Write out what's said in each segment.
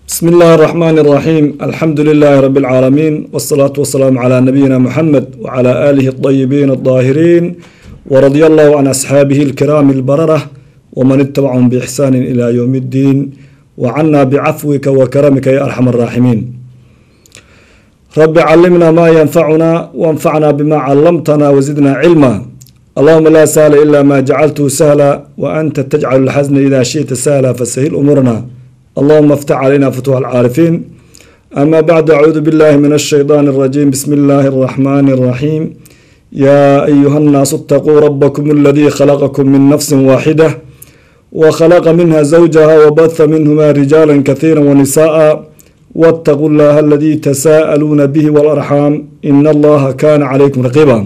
بسم الله الرحمن الرحيم الحمد لله رب العالمين والصلاة والسلام على نبينا محمد وعلى آله الطيبين الطاهرين ورضي الله عن أصحابه الكرام البررة ومن اتبعهم بإحسان إلى يوم الدين وعنا بعفوك وكرمك يا أرحم الراحمين رب علمنا ما ينفعنا وانفعنا بما علمتنا وزدنا علما اللهم لا سهل إلا ما جعلته سهلا وأنت تجعل الحزن إذا شئت سهلا فسهل أمورنا اللهم افتح علينا فتوح العارفين أما بعد أعوذ بالله من الشيطان الرجيم بسم الله الرحمن الرحيم يا أيها الناس اتقوا ربكم الذي خلقكم من نفس واحدة وخلق منها زوجها وبث منهما رجالا كثيرا ونساء واتقوا الله الذي تساءلون به والأرحام إن الله كان عليكم رقيبا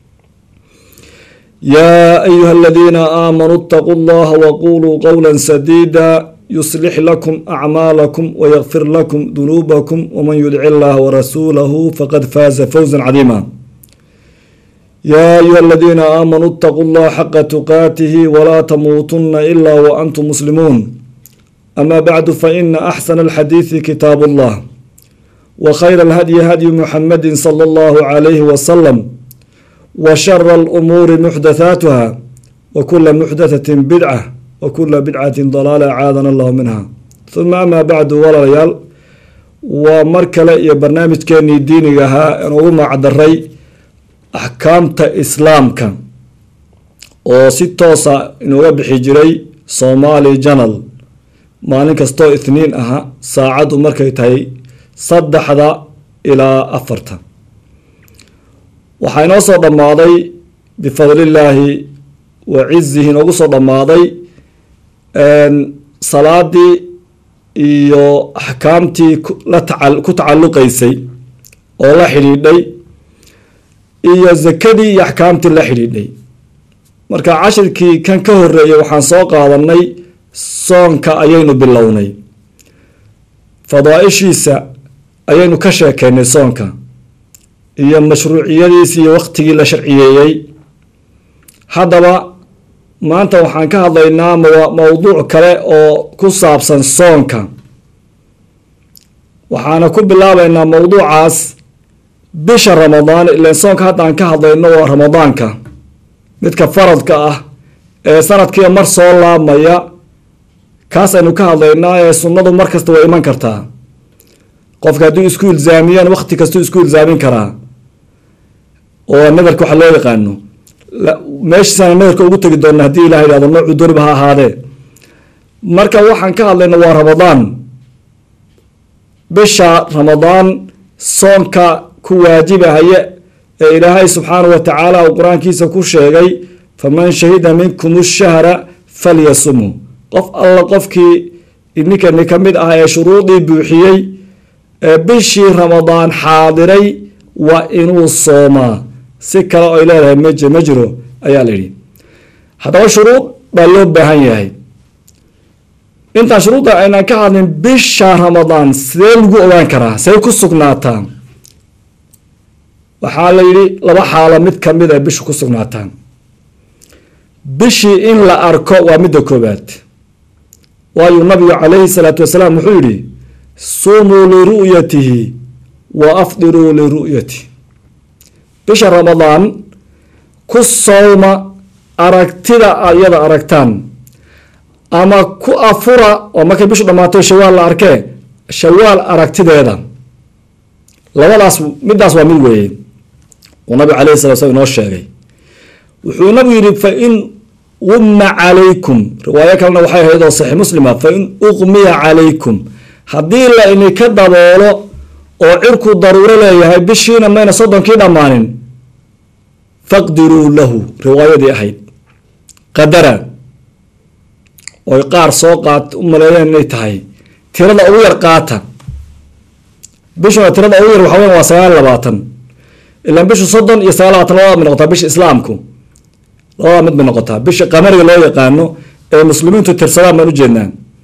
يا أيها الذين آمنوا اتقوا الله وقولوا قولا سديدا يصلح لكم أعمالكم ويغفر لكم ذنوبكم ومن يدع الله ورسوله فقد فاز فوزا عظيما يا أيها الذين آمنوا اتقوا الله حق تقاته ولا تموتن إلا وأنتم مسلمون أما بعد فإن أحسن الحديث كتاب الله وخير الهدي هدي محمد صلى الله عليه وسلم وشر الأمور محدثاتها وكل محدثة بدعة وكل بدعة ضلالة عاذنا الله منها ثم أما بعد walaalayaal waa mar kale iyo barnaamijkeenii diiniga ahaa aan ugu macdaray axkaamta islaamka oo si toosa inuga bixi jiray somali janal maalin kastoo ithniin aha saacaddu markay tahay saddexda ilaa afarta waxaa inoo soo dhammaaday bifadlillaahi wa cizihi inoogu soo dhammaaday salaadii iyo axkaamtii ku tacalluqaysay oo la xidhiidhay iyo zakadii iyo axkaamtii la xidhiidhay marka cashirkii kan ka horeeyay waxaan soo qaadanay soonka ayaynu bilownay fadaa-ishiisa ayaynu ka sheekeynay soonka iyo mashruuciyadiisi iyo waqtigii la sharciyeeyey haddaba maanta waxaan ka hadlaynaa mowduuc kale oo ku saabsan soonka waxaana ku bilaabaynaa mowduucaas bisha ramadaan ilan soonka haddaan ka hadlayno waa ramadaanka midka faradka ah ee sanadkiiba mar soo laabmaya kaas aynu ka hadlaynaa ee sunnadu mar kasta way iman kartaa qofka hadduu isku ilzaamiyaan waqti kastuu isku ilzaamin karaa oo nadarka waxa loo yaqaano meeshiisana nadarka ugu tegi doona haddii ilah yidhahdo noocuu dooniba ha ahaadee marka waxaan ka hadlayna waa ramadaan bisha ramadaan soonka ku waajibahaya ee ilaahay subxaanahu wa tacaala uu qur-aankiisa ku sheegay faman shahida minkum shahra falyasumhu qof alla qofkii ninkani ka mid ah ee shuruudii buuxiyey ee bishii ramadaan xaadiray waa inuu soomaa si kale oy leedahay mj ma jiro ayaa la yidhi haddaba shuruud baa loo baahan yahay intaan shuruudda aynaan ka hadlin bisha ramadaan sidee lagu ogaan karaa see ku sugnaataa waxaa la yidhi laba xaalo mid ka mid ay bishu ku sugnaataan bishii in la arko waa midda koobaad waayu nabigu calayhi salaatu wasalaam wuxuu yidhi sumuu liru'yatihi wa afdiruu liru'yati bisha ramadaan ku sowma aragtida ayada aragtaan ama ku afura oo markay bishu dhammaato shawaal la arkee shawaal aragtideeda labadaas midaas waa mid weeye uu nabigu calayhi sala slam inoo sheegay wuxuu nabigu yidhi fa in umma calaykum riwaayo kalena waxay ahayd oo saxiix muslima fa in uqmiya calaykum haddii la ininka daboolo oo cirku daruuro leeyahay bishiina mayna soddonkii dhammaanin faqdiruu lahu riwaayadii ahayd qadara oy qaar soo qaat u maleeyeen inay tahay tirada ugu yar qaata bishuna tirada ugu yar waxaa weya waa sagaal labaatan ilaan bishu soddon iyo sagaal labaatan labada mid noqotaa bisha islaamku labada mid bay noqotaa bisha qamariga loo yaqaano ee muslimiintu tirsadaan baan ujeednaa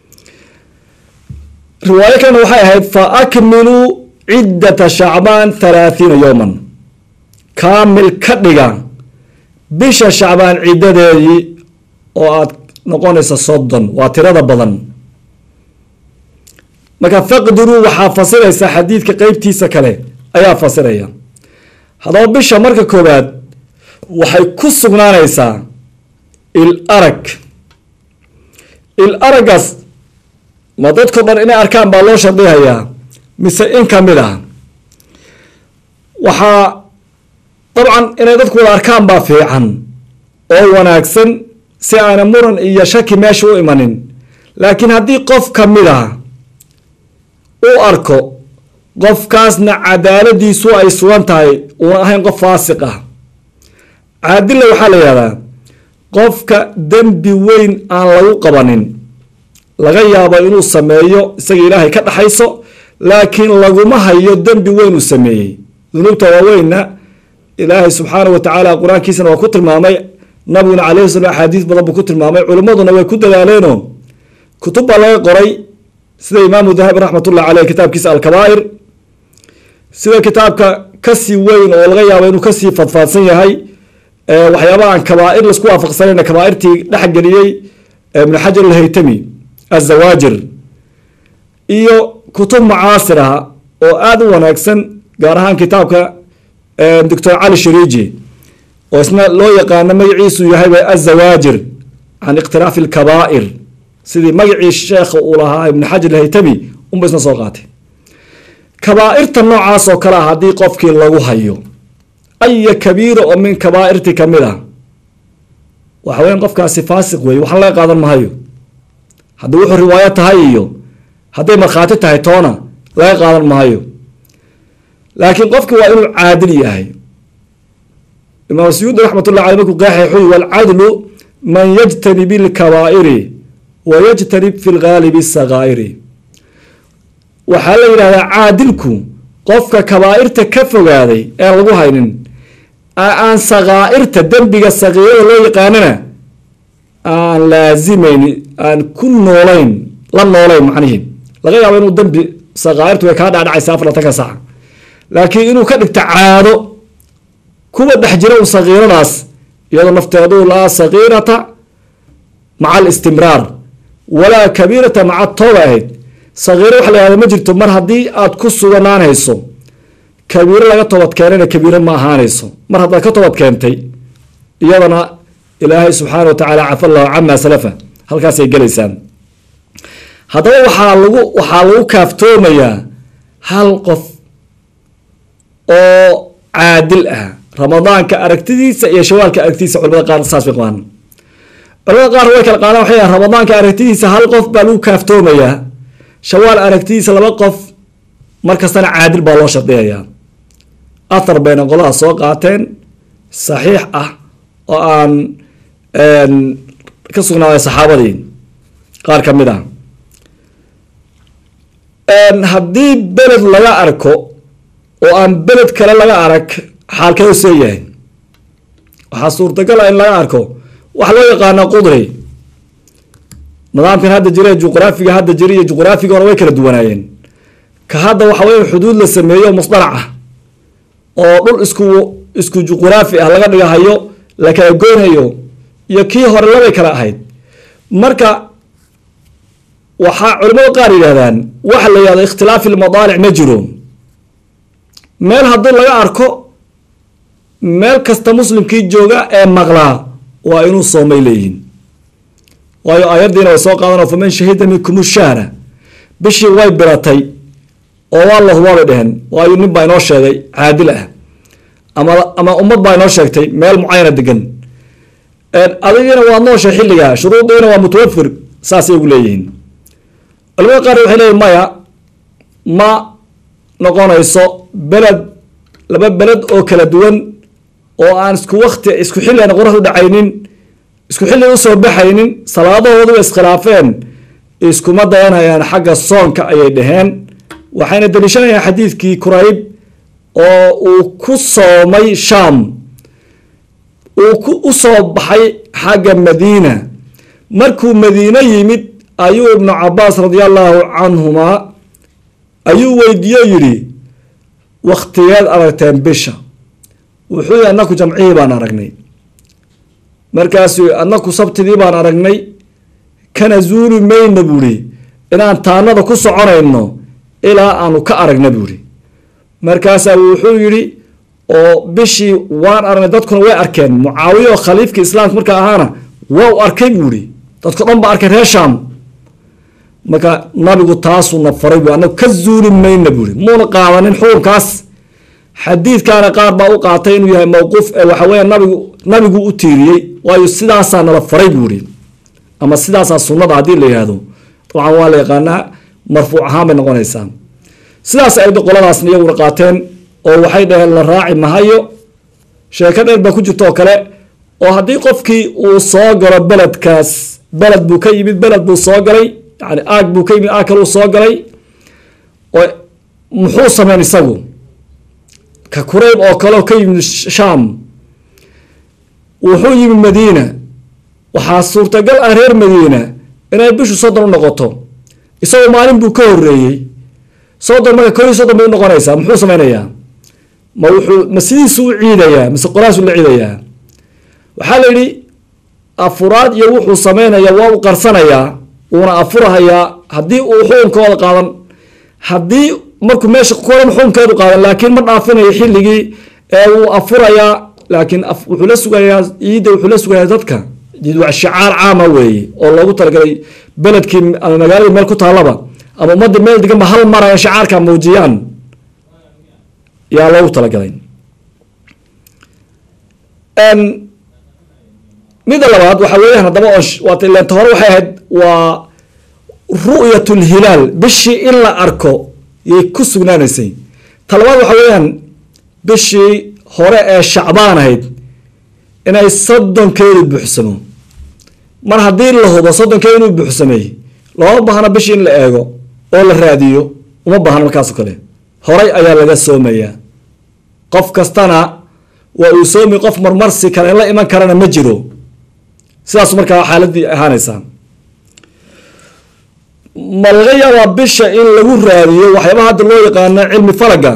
riwaayo kalena waxay ahayd fa akmiluu ciddata shacbaan halaathiina yowman kaamil ka dhiga bisha shacbaan ciddadeedii oo aad noqonaysa soddon waa tirada badan marka faqdiruu waxaa fasiraysaa xadiidka qeybtiisa kale ayaa fasiraya haddaba bisha marka koowaad waxay ku sugnaanaysaa il arag il araggaas ma dadko dhan inay arkaan baa loo shardihayaa mise in ka mid ah waxaa dabcan inay dadku wada arkaan baa fiican oo wanaagsan si aana muran iyo shaki meesha u imanin laakiin haddii qof ka mid ah u arko qofkaasna cadaaladiisu ay sugan tahay uuna ahayn qof faasiq ah caadilla waxaa la yihahdaa qofka dembi weyn aan lagu qabanin laga yaabo inuu sameeyo isaga ilaahay ka dhaxayso laakiin laguma hayo dembi weyn uu sameeyey dunuubta waaweynna ilaahay subxaana wa tacaala qur-aankiisana waa ku tilmaamay nabiguna calayhi salam axaadiis badan buu ku tilmaamay culimmaduna way ku dadaaleeno kutub baa laga qoray sida imaamu dahabi raxmatullah caleyh kitaabkiisa alkabaa'ir sida kitaabka kasii weyn oo laga yaabo inuu kasii fadfaadsan yahay waxyaabaha aan kabaa'ir laisku waafaqsanayna kabaa'irtii dhexgeliyey ibnu xajar alhaytami azawaajir iyo kutub mucaasir ah oo aada u wanaagsan gaar ahaan kitaabka doctor cali shariiji oo isna loo yaqaano magaciisu yahayba azawaajir can ikhtilaafi alkabaa'ir sidii magacii sheekha uu lahaa ibnu xajar alhaytami unba isna soo qaatay kabaa'irta noocaas oo kale ah haddii qofkii lagu hayo aya kabiira oo min kabaa'irti ka mid ah waxa weyan qofkaasi faasiq weeye waxna laga qaadan mahayo haddii wuxuu riwaayo tahay iyo hadday markhaati tahay toona laga qaadan mahayo laakiin qofki waa inuu caadil yahay imaam suyuudi raxmatullah aley markuu qeexay wuxuu walcadlu man yajtanib ilkabaa'iri wa yajtanib fi lgaalibi sakaa'iri waxaa la yidhahdaa caadilku qofka kabaa'irta ka fogaaday aan lagu haynin aan sakaa'irta dembiga sakiirada loo yaqaanana aan laasimayn aan ku noolayn la noolayn macnihi laga yaabo inuu dembi sakaa'irtu way kaa dhacdhacaysa afarlatanka saca laakiin inuu ka dhigto caado kuwa dhex jira un sakiiradaas iyadoo nafteedu laa sakiirata maca alistimraar walaa kabiirata maca tooba ahayd sakiiro waxa la yahda ma jirto mar haddii aad ku suganaanayso kabiiro laga toobad keenayna kabiiro ma ahaanayso mar haddaad ka toobad keentay iyadana ilaahay subxaana wa tacaala cafa allahu camaa salafa halkaasay gelaysaan haddaba waxaa lagu waxaa lagu kaaftoomayaa hal qof oo caadil ah ramadaanka aragtidiisa iyo shawaalka aragtidiisa culamada qaar saas bay qabaan culamada qaar way kala qaadaan waxay ramadaanka aragtidiisa hal qof baa lagu kaaftoomayaa shawaal aragtidiisa laba qof markastana caadil baa loo shardiyayaa athar bayna qolaha soo qaateen saxiix ah oo aan ka sugnaaday saxaabadii qaar ka mid ah haddii beled laga arko oo aan beled kale laga arag xaalkee usee yahay waxaa suurtagal ah in laga arko waxa loo yaqaana qudri nidaamkan hadda jira juqraafiga hadda jira iyo juqraafiga hore way kala duwanaayeen ka hadda waxa weya xuduud la sameeyo musdalac ah oo dhul isku isku juqraafi ah laga dhigahayo la kala goynayo iyo kii hore labay kala ahayd marka waxaa culimada qaar yidhahdaan waxa la yihahdo ikhtilaafi lmadaalic ma jiro meel haddii laga arko meel kasta muslimkii jooga ee maqlaa waa inuu soomay leeyihin waayo aayaddiina way soo qaadan faman shahida minkum shahra bishii way biratay oo waa la hubaabay dheheen waayo nin baa inoo sheegay caadil ah ama ama ummad baa inoo sheegtay meel mucayana degan adigiina waad nooshay xilligaa shuruudiina waa mutawafir saasay ugu leeyihiin culimada qaar waxay leeyihin maya ma noqonayso beled laba beled oo kala duwan oo aan isku wakti isku xilli aan qoraxdu dhacaynin isku xilli usoo baxaynin salaadahooduba iskhilaafeen iskuma dayanayaan xagga soonka ayay dhaheen waxayna daliishanayaan xadiidkii kurayb oo uu ku soomay shaam uu u soo baxay xagga madiina markuu madiine yimid ayuu ibnu cabaas radi allahu canhumaa ayuu weydiiyo yidhi wakhtigeed aragteen bisha wuxuu yihi annaku jamcihii baan aragnay markaasuu annaku sabtidii baan aragnay kana zuuli mayna buuhi inaan taanada ku soconayno ilaa aanu ka aragna buuri markaasaa wuxuu yidhi oo bishii waan aragnay dadkuna way arkeen mucaawiya oo khaliifka islaamka markaa ahaana waa u arkay buuri dadko dhan ba arkay reer shaam marka nabigu taasuuna faray bu anagu ka zuuli mayna buuri muuna qaadanin xukunkaas xadiidkaana qaar baa u qaatay inuu yahay mawquuf ee waxa weya nabigu nabigu u tiiriyey waayo sidaasaa nala faray buuri ama sidaasaa sunnada haddii la yihahdo dabcan waa la yaqaanaa marfuuc ahaan bay noqonaysaa sidaas ay qoladaasna iyaguna qaateen oo waxay dhaheen la raaci mahayo sheeko dheer baa ku jirta oo kale oo haddii qofkii uu soo galo beledkaas beled buu ka yimid beled buu soo galay yani aag buu ka yimid aag kale uu soo galay oo muxuu sameyn isagu ka kurayb oo kale oo ka yimid shaam wuxuu yimid madiina waxaa suurtagal ah reer madiina inay bishu soddon u noqoto isagoo maalin buu ka horeeyey soddon marka kor iyo soddon bay u noqonaysaa muxuu sameynayaa ma wuxuu ma sidiisu u ciidayaa mise qoraasu la ciidayaa waxaa la yidhi afuraad iyo wuxuu sameynaya waa u qarsanayaa wuuna afurahayaa haddii uu xukunkooda qaadan haddii markuu meesha kuran xukunkeedu qaadan laakiin ma dhaafinayo xilligii ee wuu afurayaa laakiin wuxuu la sugayaa ciidda wuxuu la sugayaa dadka waa shicaar caama weeye oo loogu talagalay beledkii ama magaaladii meel ku taallaba ama ummadda meel deganba hal mar ay shicaarka muujiyaan yaa loogu talagalay midda labaad waxaa weeyaan haddaba oo waata ileenta hore waxay ahayd waa ru'yat lhilaal bishii in la arko yay ku sugnaanaysay ta labaad waxaa weeyaan bishii hore ee shacbaan ahayd inay soddonkeedu buuxsamo mar haddii la hubo soddonkeedu inuu buuxsamay looma baahno bishii in la eego oo la raadiyo uma baahno markaas oo kale horay ayaa laga soomayaa qof kastana waa uu soomi qof marmarsi kale la iman karana ma jiro sidaas markaa xaaladii ahaanaysaa ma laga yaabaa bisha in lagu raadiyo waxyaabaha hadda loo yaqaano cilmi falaga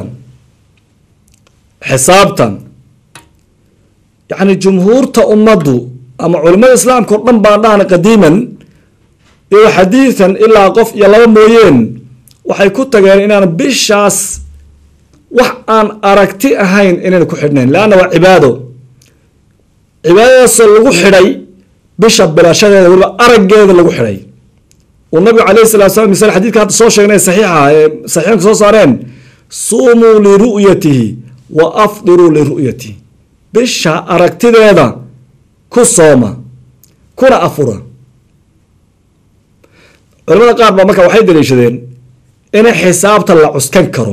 xisaabtan yacni jumhuurta ummaddu ama culimada islaamka o dhan baan dhahna qadiiman iyo xadiidan ilaa qof iyo laba mooyeen waxay ku tageen inaan bishaas wax aan aragti ahayn inayna ku xidhnayn leanna waa cibaado cibaadadaasoo lagu xidhay bisha bilashadeeda weliba araggeeda lagu xidhay uu nabigu calayhi salatu slam misal xadidka hadda soo sheegnay saxiixa ee saxiixanka soo saareen suumuu liru'yatihi wa afdiruu liru'yatihi bisha aragtideeda ku sooma kuna afura culamada qaar baa marka waxay daliishadeen in xisaabta la cuskan karo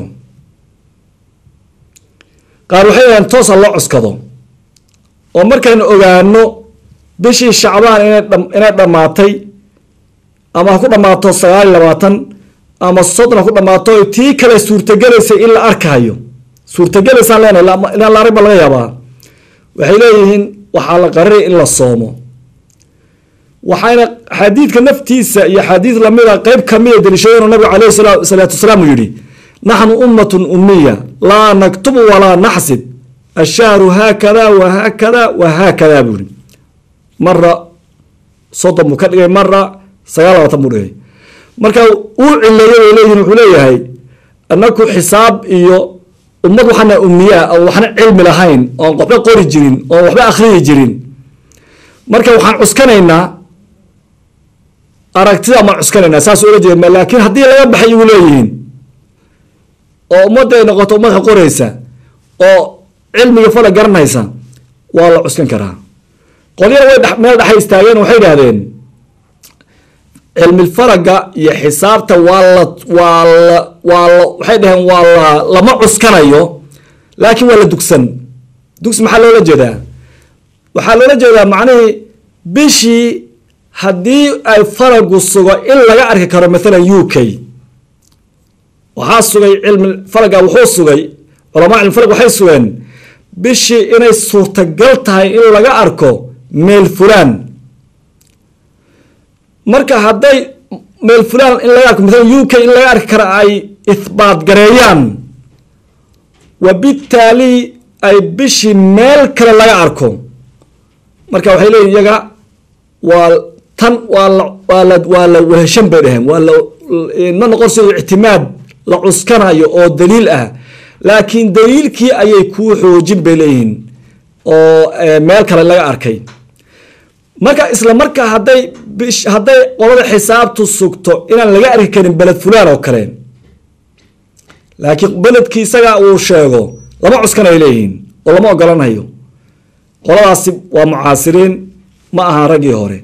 qaar waxay yaheen toosa loo cuskado oo markaynu ogaano bishii shacbaan inay dhammaatay ama ha ku dhammaato sagaal iyo labaatan ama soddon ha ku dhammaato tii kale suurtagelaysay in la arkayo suurtagelaysaan leenahay inaan la arag ba laga yaabaa waxay leeyihiin waxaa la qararay in la soomo waxayna xadiidka naftiisa iyo xadiid lamida qeyb kamida daliishadeen nabigu caleyhi salaatu wasalaam uu yihi naxnu ummatun umiya laa naktubu walaa naxsib ashahru haakada wa haakada wa haakada buu yihi mara soddon buu ka dhigay mara sagaal labaatan buu dhigay marka uu cileeyay bay leeyihin wuxuu leeyahay anaku xisaab iyo ummad waxaana umiyaa oo waxna cilmi lahayn oon waxba qori jirin oon waxba akhriyi jirin marka waxaan cuskanaynaa aragtida maan cuskanaynaa saas ula jeeda laakiin haddii laga baxay igu leeyihiin oo ummadda ay noqoto ummadka qoraysa oo cilmiga fala garanaysa waa la cuskan karaa qolyana way meel dhexay istaageen waxay idhahdeen cilmifalaga iyo xisaabta waa la waa la waa la waxay dhaheen waa la lama cuskanayo laakiin waa la dugsan dugsi maxaa loola jeedaa waxaa loola jeedaa macnihii bishii haddii ay falagu sugo in laga arki karo maalan u k waxaa sugay cilmi falaga wuxuu sugay culamaa cilmi falag waxay sugeen bishii inay suurtagal tahay in laga arko meel fulaan marka hadday meel fulaan in laga arko maalan u k in laga arki karo ay ihbaat gareeyaan wabitaali ay bishii meel kale laga arko marka waxay leeyihin iyaga waa tan waa la waa la waa la weheshan bay dhaheen waa la ma noqonayso ictimaad la cuskanayo oo daliil ah laakiin daliilkii ayay kuu xoojin bay leeyihiin oo meel kale laga arkay marka isla markaa hadday hadday qolada xisaabtu sugto inaan laga arki karin beled fulaan oo kale laakiin beledkii isagaa uu sheego lama cuskanay leeyihiin oo lama ogolanayo qoladaasi waa mucaasiriin ma aha raggii hore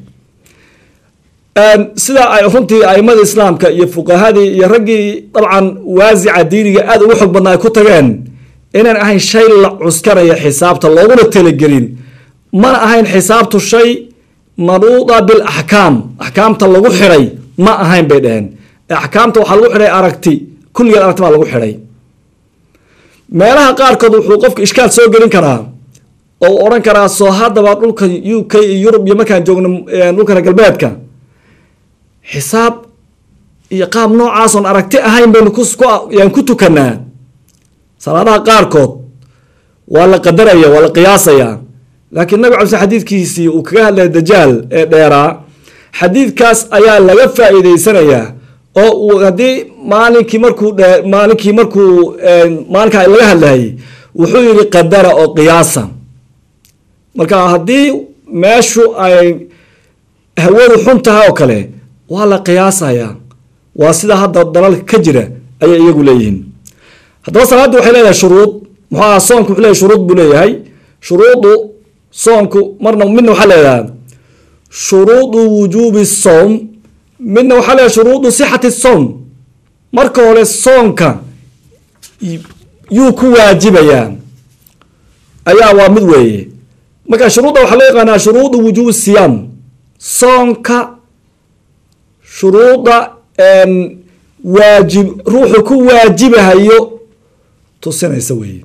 sidaa ay runtii aimada islaamka iyo fuqahadii iyo raggii dabcan waasica diiniga aada ugu xog badna ay ku tageen inaan ahayn shay la cuskanaya xisaabta looguna talagelin mana ahayn xisaabtu shay manuuda bil axkaam axkaamta lagu xidhay ma ahayn bay dheheen axkaamta waxaa lagu xidhay aragti kulligeed aragti baa lagu xidhay meelaha qaarkood wuxuu qofka ishkaal soo gelin karaa oo uu odhan karaa soo haddaba dhulka u k iyo yurub iyo markaan joogno dhulka reer galbeedka xisaab iyo qaab noocaasoon aragti ahayn baynu kuyaan ku tukanaa salaadaha qaarkood waa la qadaraya waa la qiyaasayaa laakiin nabig cala xadiidkiisii uu kaga hadlaya dajaal ee dheeraa xadiidkaas ayaa laga faa'iideysanayaa oo uu haddii maalinkii markuu maalinkii markuu maalinkaa laga hadlayay wuxuu yidhi qadara oo qiyaasa marka haddii meeshu ay hawadu xun tahay oo kale waa la qiyaasayaa waa sida hadda dalalka ka jira ayay iyagu leeyihiin haddaba salaaddu waxay leedahay shuruud muxuu aha soonku wuxuu leeyahay shuruud buu leeyahay shuruudu soonku marna midna waxaa leedahay shuruudu wujuubi sowm midna waxaa leedahay shuruudu sixati sowm marka hore soonka yuu ku waajibayaa ayaa waa mid weeye marka shuruudda waxaa loo yaqaanaa shuruudu wujuubi siyaam soonka shuruudda waajib ruuxu ku waajibahayo tusinaysa weeye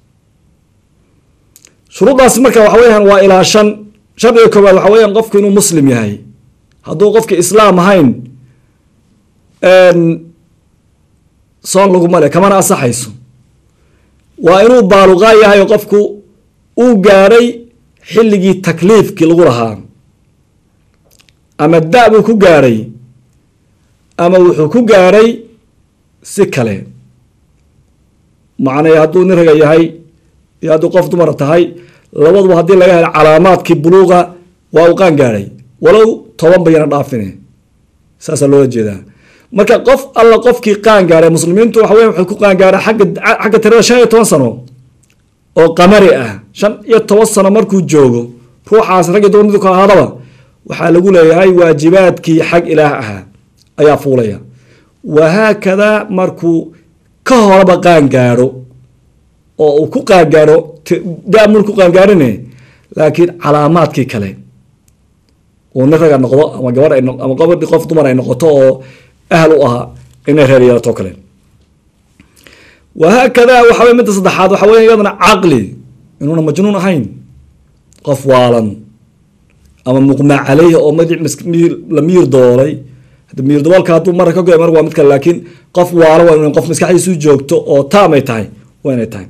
shuruuddaasi marka waxa weyaan waa ilaa shan shardiga koowaad waxa weyaan qofku inuu muslim yahay hadduu qofki islaam ahayn soon laguma le kamana asaxayso waa inuu baaluqaa yahay oo qofku uu gaadhay xilligii takliifkii lagu lahaa ama da buu ku gaadhay ama wuxuu ku gaadhay si kale macnay hadduu nin raga yahay iyo hadduu qof dumara tahay labaduba haddii laga helo calaamaadkii buluuqa waa uu qaan gaadhay walow toban bayana dhaafine saasaa loola jeedaa marka qof alla qofkii qaan gaadhay muslimiintu waxa weya waxay ku qaan gaadhay agga xagga tirada shan iyo toban sano oo qamari ah shan iyo toban sano markuu joogo ruuxaas raggi dumar midku ahaadaba waxaa lagu leeyahay waajibaadkii xag ilaah ahaa ayaa fuulaya wahaakadaa markuu ka horaba qaangaadho oo uu ku qaangaadho daamul ku qaangaadhine laakiin calaamaadkii kale uu nin raga noqdo ama gabadh ama gabadhi qof dumar ay noqoto oo ahal u ahaa inay reer yeelato kale wahaakadaa waxa wey midda saddexaad waxa weya iyadana caqli inuuna majnuun ahayn qof waalan ama muqmaa caleyhi oo madic la miir doolay miir daboolka hadduu mara ka goy mar waa mid kale laakiin qof waalo waa in qof maskaxdiisu joogto oo taamay tahay waa inay tahay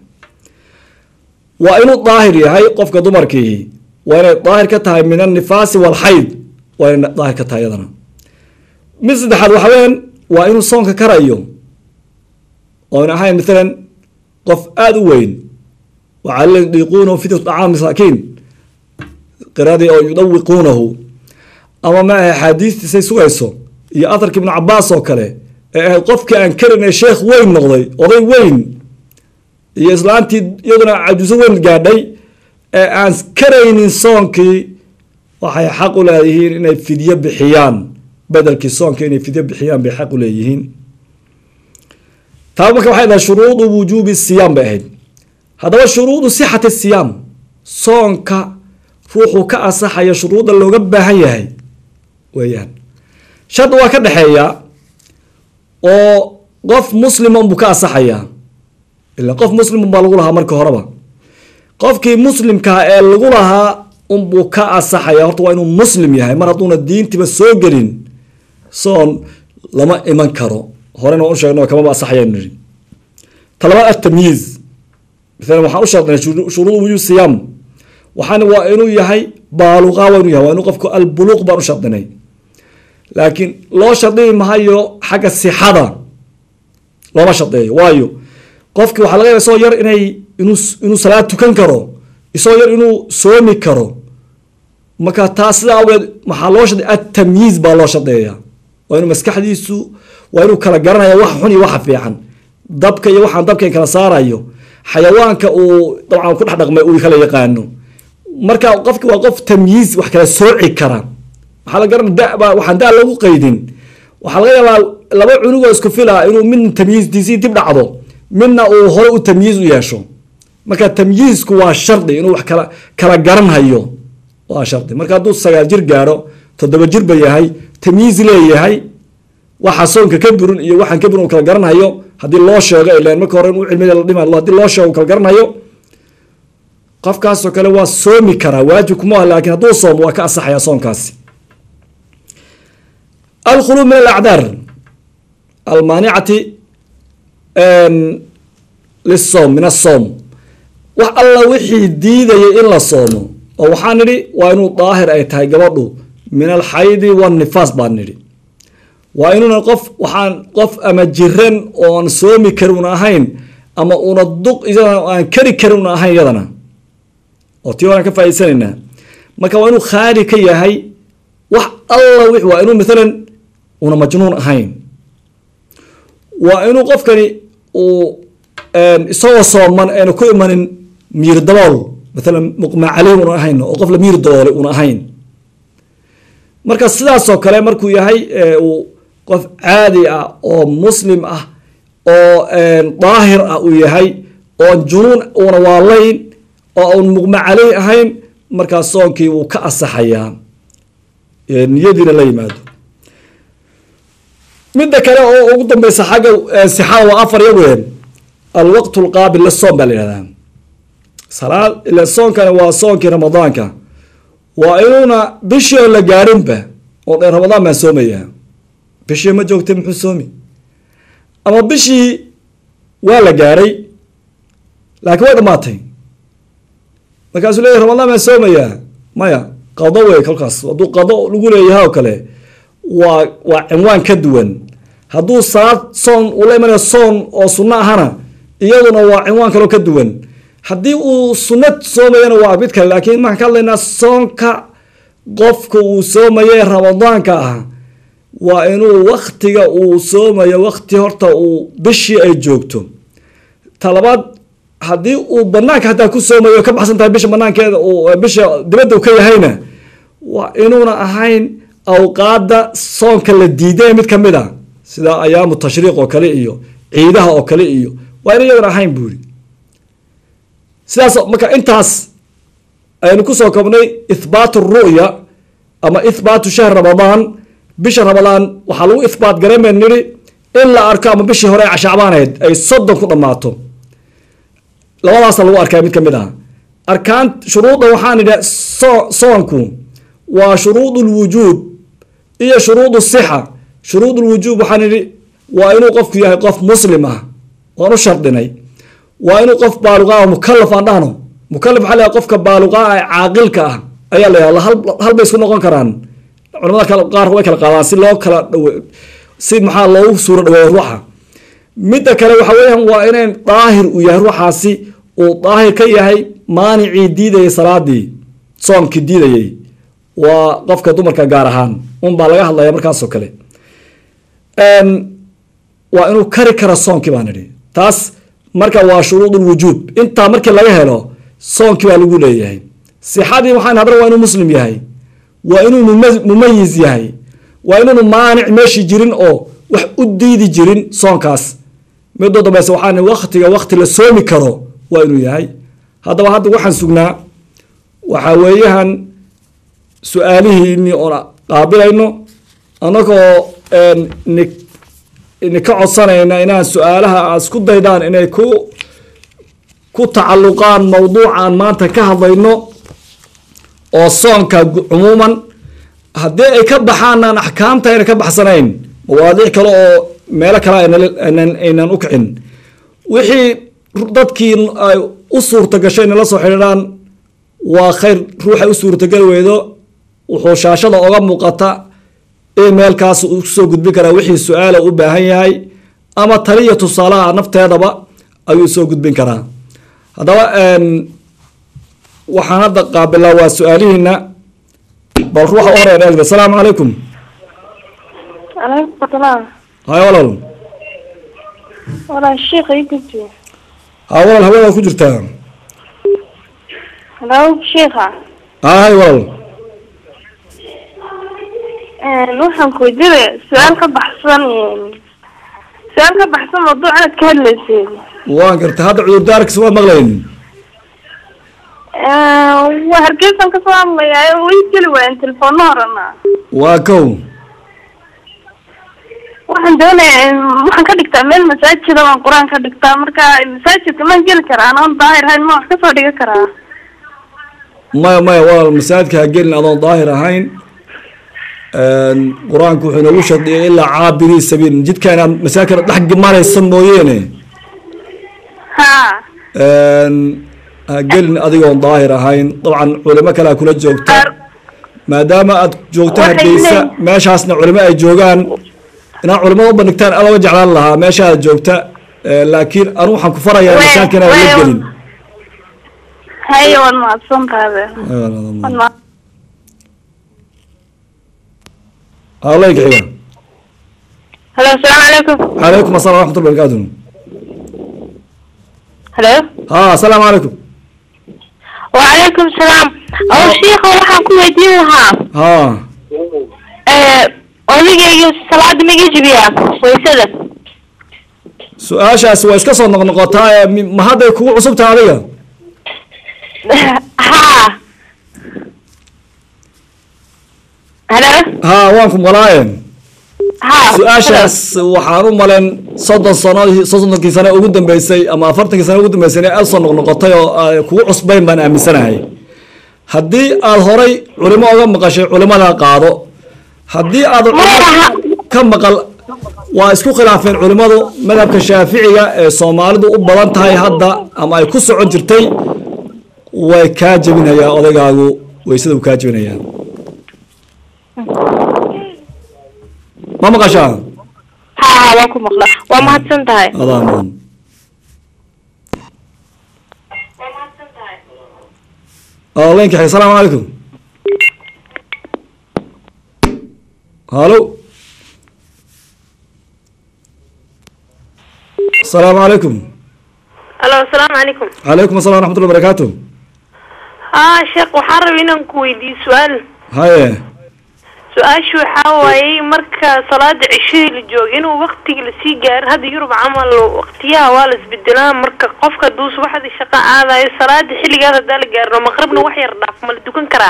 waa inuu daahir yahay qofka dumarkii waa inay daahir ka tahay min annifaasi walxayd waa inay daahir ka tahay iyadana mid saddexaad waxa weyaan waa inuu soonka karayo oon ahayn maalan qof aada u weyn wacala yudiiquunahu fidyatu dacaam masaakiin qiradii oo yudawiquunahu ama ma aha axaadiistiisay sugayso iyo aharka ibnu cabaas oo kale ee ahayd qofkii aan karin ee sheekh weyn noqday oday weyn iyo islaantii iyaduna cajuuso weyn gaadhay ee aan karaynin soonkii waxay xaq u leeyihiin inay fidyo bixiyaan bedelkii soonka inay fidyo bixiyaan bay xaq u leeyihiin taa marka waxay dahay shuruudu wujuubi siyaam bay ahayd haddaba shuruudu sixati siyaam soonka ruuxuu ka asaxaya shuruudda looga baahan yahay weeyaan shardi waa ka dhexeeyaa oo qof muslima unbuu ka asaxayaa ila qof muslim unbaa lagu lahaa markii horeba qofkii muslimkaa ee lagu lahaa unbuu ka asaxaya horta waa inuu muslim yahay mar hadduuna diintiba soo gelin soon lama iman karo horena waan u sheegno kamaba asaxayanu nihi talabaad atamyiiz maalan waxaan u shardinay shuruud wujuub siyaam waxaana waa inuu yahay baaluqa waa inuu yahay waa inuu qofku albuluuq baan u shardinay laakiin loo shardii mahayo xagga sixada looma shardeeyo waayo qofki waxaa laga yaba isagoo yar inay inuu inuu salaad tukan karo isagoo yar inuu soomi karo marka taa sidaa awgeed maxaa loo shardeeya atamyiiz baa loo shardeeya waa inuu maskaxdiisu waa inuu kala garanaya wax xun iyo waxa fiican dabka iyo waxaan dabka kala saarayo xayawaanka uu dabcan ku dhex dhaqmay uu kala yaqaano marka qofki waa qof tamyiiz wax kala sooci kara waxaa la garan daba waxaan da lagu qaydin waxaa laga yaabaa laba cunugoo isku fila inuu midna tamyiizdiisii dib dhacdo midna uu hore u tamyiiz u yeesho marka tamyiizku waa shardi inuu wax kala kala garan hayo waa shardi marka hadduu sagaal jir gaadho toddoba jir ba yahay tamyiiz leeyahay waxa soonka ka burin iyo waxaan ka burin uu kala garanhayo haddii loo sheego ilan marka hore inuu cilmiga la dhima hadii loo sheego uu kala garanhayo qofkaasoo kale waa soomi karaa waajib kuma ah laakiin hadduu soomo waa ka asaxaya soonkaasi alkhuluub min alacdaar almaanicati lisoom min asoom wax alla wixii diidayay in la soomo oo waxaan nidhi waa inuu daahir ay tahay gabadhu min alxaydi wanifaas baan nidhi waa inuuna qof waxaan qof ama jiran oon soomi karin una ahayn ama una duq iyadana aan kari karin una ahayn iyadana oo tii horaan ka faa'idaysanaynaa marka waa inuu khaali ka yahay wax alla w waa inuu maalan una majnuun ahayn waa inuu qofkani uu isagoo sooman ayna ku imanin miir dabool maalan muqmaa caleyh una ahayn oo qof la miir daboolay una ahayn marka sidaasoo kale markuu yahay uu qof caadi ah oo muslim ah oo daahir ah uu yahay oon junuun una waalayn oo un muqma caleyh ahayn markaas soonkii wuu ka asaxayaa niyadiina la yimaado midda kale oo ugu dambeysa xagga sixada waa afar yaween alwaqt lqaabil lisoom baa la yihahdaa salaad ila soonkani waa soonkii ramadaanka waa inuuna bishii oo la gaadhinba oo dhan ramadaan baan soomayaa bishii ma joogtay muxuu soomi ama bishii waa la gaadhay laakiin way dhamaatay markaasuu leeyahy ramadaan baan soomayaa maya qado wey kolkaas hadduu qado lagu leeyahay oo kale waa waa cinwaan ka duwan hadduu salaad soon uu la imanayo soon oo sunno ahana iyaduna waa cinwaan kaloo ka duwan haddii uu sunno soomayana waa mid kale laakiin maxaan ka hadlaynaa soonka qofka uu soomaye ramadaanka ah waa inuu waktiga uu soomayo wakti horta uu bishii ay joogto talabaad haddii uu banaanka hataa ku soomayo ka baxsan tahay bisha banaankeeda bisha dibadda u ka yahayna waa inuuna ahayn awqaada soonka la diiday mid ka mid a sida ayaamu tashriiq oo kale iyo ciidaha oo kale iyo waa ina iyadan ahayn buuri sidaas marka intaas aynu kusoo kobnay ithbaatu ru'ya ama ithbaatu shahr ramadaan bisha ramadaan waxaa lagu ithbaat garan bayn nidhi in la arko ama bishii hore ee shacbaaneed ay soddon ku dhammaato labadaasa lagu arkaa mid ka mid ah arkaan shuruudda waxaan idhi soonku waa shuruud lwujuub iyo shuruud sixa shuruud lwujuub waxaan idhi waa inuu qofku yahay qof muslim ah waan u shardinay waa inuu qof baaluqa ah mukalaf aan dhahno mukalaf waxaa layahay qofka baaluqa ah ee caaqilka ah ayaa la yahda hal bay isku noqon karaan culamada kale qaar way kala qaadaan si loo kala dhawe si maxaa loogu suuro dhaweeyo ruuxa midda kale waxa weeyaan waa inayn daahir uu yahay ruuxaasi uu daahir ka yahay maanicii diidayay salaadii soomkii diidayay waa qofka dumarka gaar ahaan un baa laga hadlaya markaasoo kale waa inuu kari kara soonkii baan idhi taas marka waa shuruud lwujuub intaa markii laga helo soonkii baa lagu leeyahay sixadii waxaan hadran waa inuu muslim yahay waa inuu mumayiz yahay waa inuunu maanic meeshii jirin oo wax u diidi jirin soonkaas midoo dambeyse waxaan waktiga wakti la soomi karo waa inuu yahay haddaba hadda waxaan sugnaa waxaa weeyahan su-aalihiini oon qaabilayno annagoo ni ka codsanayna inaan su-aalaha aad isku daydaan inay ku ku tacalluqaan mawduucan maanta ka hadlayno oo soonka cumuuman haddii ay ka baxaanaan axkaamta ayna ka baxsanayn mawaadiic kale oo meelo kale aynan u kicin wixii dadkii ay u suurta gashay nala soo xidhiidhaan waa khayr ruuxay u suurtageli weydo wuxuu shaashada oga muuqata emailkaas uu kusoo gudbin karaa wixii su-aala u baahan yahay ama taliya tusaalaha nafteedaba ayuu soo gudbin karaa haddaba waxaan hadda qaabilaa waa su-aalihiina bal ruuxa u horeya dheegda asalaamu calaykum calaykum salaam hay walaal walaal sheekha ii gudbi ha walaal hawada ku jirtaa halo sheekha hay walaal waxaan ku weydiinaya su-aal ka baxsan su-aal ka baxsan mawduuc aad ka hadlaysay waan gartay hadda cudurdaarkiisa waad maqlayn waa hargeysan kasoo hadlayaa way geli waayeen telefoona horena waa kow waxaan doonayaa waxaan ka dhigtaa meel masaajida waan qur-aan ka dhigtaa marka masaajidka maan geli karaa anoon daahir ahayn ma wax kasoo dhigan karaa maya maya walaal masaajidka ha gelin adoon daahir ahayn qur-aanku wuxuu inoogu shardiyay ilaa caabirii sabiil jidka inaad masaajidka dhex maraysa mooyeene ha ha gelin adigoon daahir ahayn dabcan culimo kalea kula joogta maadaama aad joogto Waxay hargeysa leeyihin- meeshaasna culimo ay joogaan inaad culimada u bandhigtaan aad oga jeclaan lahaa meeshaad joogta laakiin anu waxaan ku farayaa Way- masaajidka inaad la way- gelin haye waad mahadsan tahay waad mahad hawleyka xiga halo asalaamu calaykum calaykum assalam waraxmatullah barakaatu halo ha asalaamu calaykum wacalaykum salaam oo sheikha waxaan ku weydiin lahaa ha odigayga salaada maga jibiyaa waysada su-aashaasi waa iska soo noqnoqotaa ee mi- ma hadday kugu cusub tahay adiga ha halo ha waan ku maqlaaye ha su-aashaas waxaan u malen soddon sano soddonkii sano ugu dambeysay ama afartankii sano ugu dambeysay inay aad soo noqnoqotay oo ay kugu cusbayn baan aaminsanahay haddii aad horay culimo oga maqashay culimada qaado haddii aad culimo ka maqal waa isku khilaafeen culimadu madhabka shaaficiga ee soomaalidu u badan tahay hadda ama ay ku socon jirtay way kaa jebinayaa odaygaagu waysada uu kaa jebinayaa ma maqashaa ha ha waan ku maqla waa mahadsan tahay adaa mudan leenka xig asalaamu calaykum halo asalaamu calaykum halo asalaamu calaykum calaykum assalam waraxmatullah barakaatu ha sheekh waxaan rabay inaan ku weydiiyo su-aal haye su-aashu waxaa waayey marka salaada cishadii la joogo inuu waktiga lasii gaarin hadda yurub camal waqtiyaha waa la isbedelaa marka qofka hadduu subaxdii shaqo aadayo salaada xilligaas haddaa la gaarino maqribna wax yar dhaaf ma la dukan karaa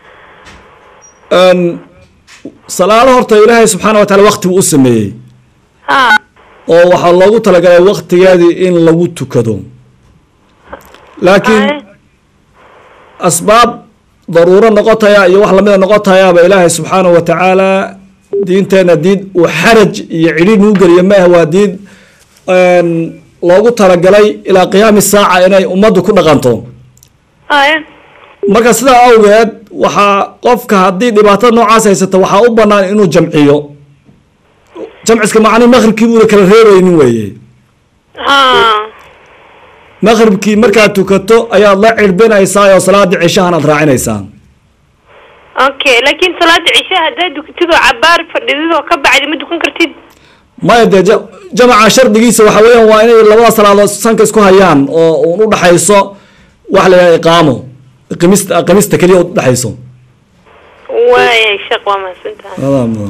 Een, salaado horta ilaahay subxaana wa taala wakti buu u sameeyey ha oo waxaa loogu talagalay waktigeedii in lagu tukado laakiin Haye. asbaab daruuro noqotaya iyo wax lamida noqotayaaba ilaahay subxaanahu wa tacaala diinteena diin uu xaraj iyo cidhiid nuu geliyo ma ah waa diin een, loogu talagalay ilaa qiyaami saaca inay ummaddu ku dhaqanto haye marka sidaa awgeed waxaa qofka haddii dhibaatada noocaas haysata waxaa u banaan inuu jamciyo jamciska macnii maqribkii buuna kala reebaynin weeye ha maqribkii markaad tukato ayaad la cirbinaysaa oo salaadii cishahan aad raacinaysaa okay laakiin salaada cisha haddaa dukatid oo cabaar fadhidid oo ka bacdi ma dukan kartid maya dee ja- jamaca shardigiisa waxa weeyaan waa inay labada salaadood sanka isku hayaan oo uun u dhaxayso waxa la yidhaha iqaamo qimista qimista keliya u dhaxayso waayay sheekh waa mahadsan tahay adaa mudan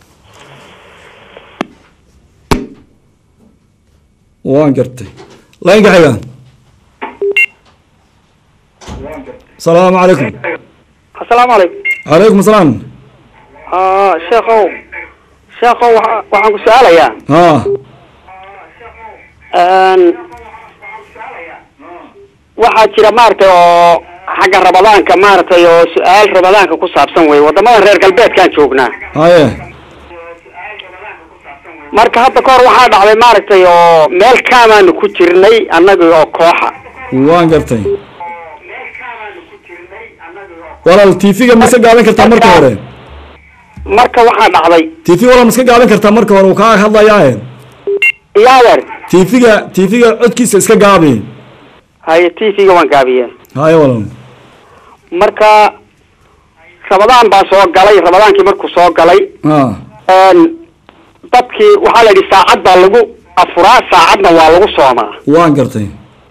waan gartay laynka xiga asalaamu calaykum asalaamu calaykum calaykum asalaam ha sheekow sheekow waxa- waxaan ku su-aalayaa ha Een, waxaa jira maaragtay oo xagga rabadaanka maaragtay oo su-aal rabadaanka ku saabsan wey wadamadan reer galbeedkaan joognaa haye marka hadda ka hor waxaa dhacday maaragtay oo meel kaamaanu ku jirnay annaga oo kooxa waan gartay walaal tv-ga mise gaadan kartaa marka hore marka waxaa dhacday tv wala ma iska gaabin kartaa marka hore uu kaa hadlayaae yaawer tv-ga tv-ga codkiisa iska gaabi haye t v-ga waan gaabiyeen haye walaal marka rabadaan baa soo galay rabadaankii markuu soo galay ah een, dadkii waxaa la yidhi saacad baa lagu afuraa saacadna waa lagu soomaa waan gartay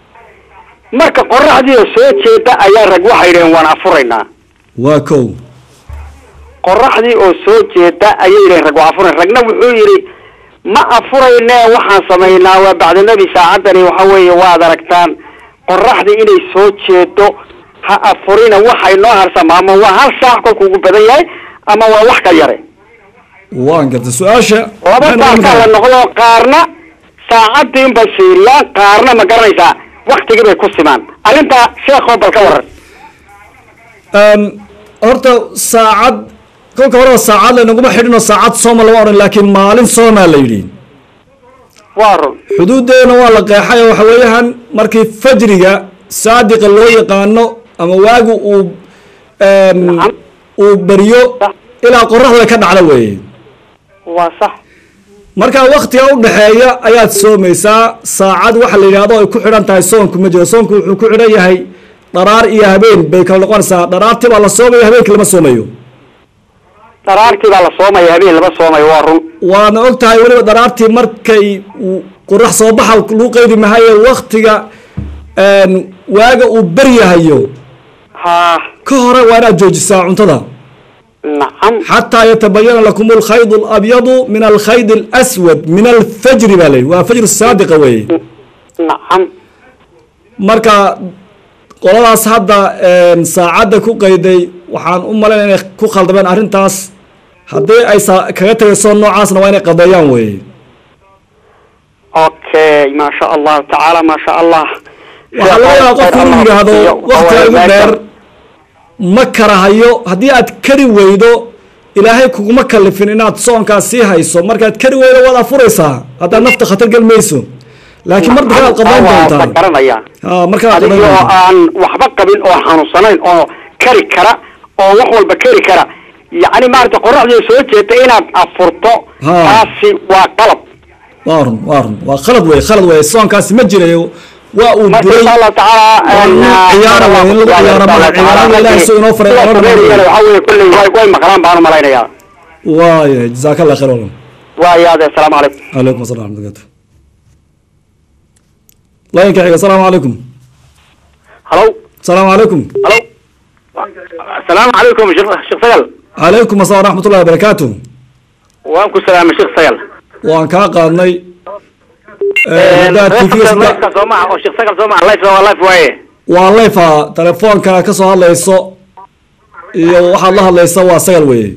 marka qoraxdii oo soo jeeda ayaa rag waxay yidhaheen waan afuraynaa waa kow qoraxdii oo soo jeeda ayay yidhaheen rag waa afurayn ragna wuxuu yidhi ma afurayne waxaan samaynaa waa bacda nebi saacaddani waxa weeye waad aragtaan qoraxdii inay soo jeedo ha afurina waxay noo harsama ama waa hal saac kolku ugu badan yahay ama waa wax ka yare waan gartay su-aasha laba maxay noqon saac la kartaa? noqdo qaarna saacadii unbay fiiriyaan qaarna ma garanaysaa waktigii bay ku simaan arrintaa sheekoo bal ka waran Een, horta saacad kolka horeba saacad laynaguma xidhinoo saacad sooma lama odhan laakiin maalin soomaa la yidhi waa run xuduuddeena waa la qeexay oo waxa weeyaan markii fajriga saadiqa loo yaqaano ama waagu uu een, Nacam. uu beriyo ilaa qoraxda ka dhacda weeye waa sax marka waktiga u dhexeeya ayaad soomaysaa saacad waxa la yidhaahdo ay ku xidhan tahay soonku ma jiro soonku wuxuu ku xidhan yahay dharaar iyo habeen bay kala noqonaysaa dharaartii baa la soomaya habeenkii lama soomayo dharaartii baa la soomaya habeen lama soomayo waa run waana og tahay weliba dharaartii markay uu qorax soo baxa lagu qeydi mahaye waktiga een, waaga uu beryahayo haa ka hore waa inaad joojisaa cuntada nacam xataa yatabayana lakum alkhayd alabyadu min alkhayd alaswad min alfajri baa layidhi waa fajr saadiqa weeye nacam marka qoladaas hadda een, saacadda ku qayday waxaan u malayn inay ku khaldameen arrintaas haddii ay saa- kaga tegayso noocaasna waa inay qadeeyaan weeye okay maasha allahu tacaala maasha allah waxaa laga yaabaa qofku inuu yidhaahdo waktiga ugu dheer ma karahayo haddii aad kari weydo ilaahay kuguma kalifin inaad soonkaas sii hayso markaad kari weydo waad afuraysaa haddaad nafta khatar gel mayso laakiin mar dambe aad qadayn waa doontaa garanaya ha markaa aad qadayn adigoo doontaa aan waxba qabin oo xanuunsanayn oo kari kara oo wax walba kari kara yacni maarata qoraxdii soo jeeda inaad afurto Ha. taasi waa qalab waa run waa run waa khalad wey khalad wey soonkaasi ma jirayo waa uu marka duray insha allahu tacaala Waa in lagu ciyaaro wey, in lagu ciyaaro maaha. Ciyaarada Ilaahay suu inoo faray, Kuwa loo dhameeyo. sameeyana waxaa weeye kulley way way maqlaan baan u malaynayaa waaya jazaaka allah khayr walan waayaade asalaamu calaykum calaykum assalam warahmatullahi laynka xiga asalaamu calaykum halo asalaamu calaykum halo asalaamu calaykum sheekh sheekh sagal calaykum assalam waraxmatullahi wabarakaatu waan ku salaamay sheekh sagal waan kaa qaadnay haddaad TV ga sida- soo maha oo sheekh sagal soo maha life waa life waaye waa lefa telefoonka ka soo hadlayso iyo waxaad la hadlaysa waa sagal weeye